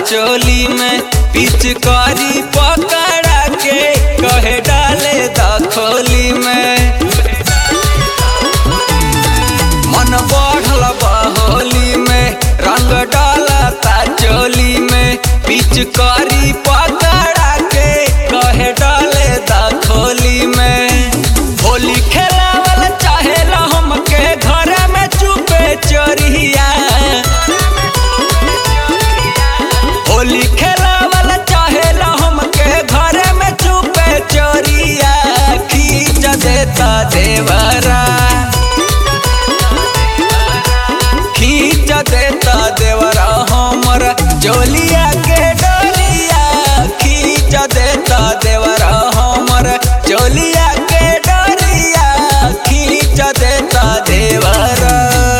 चोली में पिचकारी पकड़ा के कहे डाले दखोली में मन बढ़ल बहोली में रंग डालता चोली में पिचकारी पकड़ा के कहे डाले दखोली में होली खेलावल चाहेला हमके घर में चुपे चोरिया होली खेलावल चाहेला हमके घर में चुपे चोरिया खींच देता देवरा खींच देता देवरा हमर जोलिया के डोलिया खींच देता देवरा हमर जोलिया के डोलिया खींच देता देवरा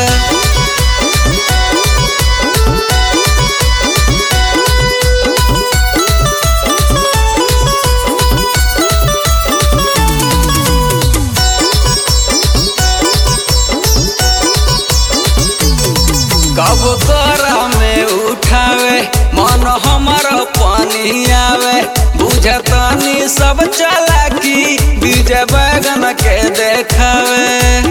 कब तोरा में उठावे मन हमर पानी आवे बुझतानी सब चालाकी बीज बैगन के देखावे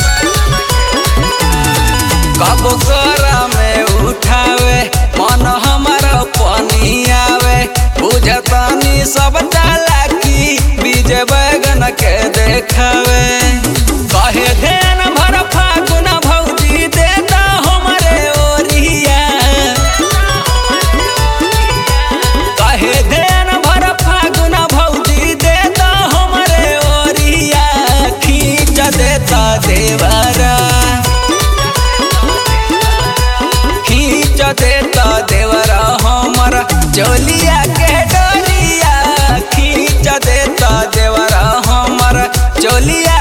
कब तोरा में उठावे मन हमर पानी आवे बुझतानी सब चालाकी बीज बैगन के देखावे कहे ध्यान भर फागुन भौजी देता हमरे ओरिया कहे ध्यान भर फागुन भौजी देता हमरे ओरिया खींच देता देवरा खींच देता देवरा हमर चोलिया के डोलिया खींच देता देवरा हमर चोलिया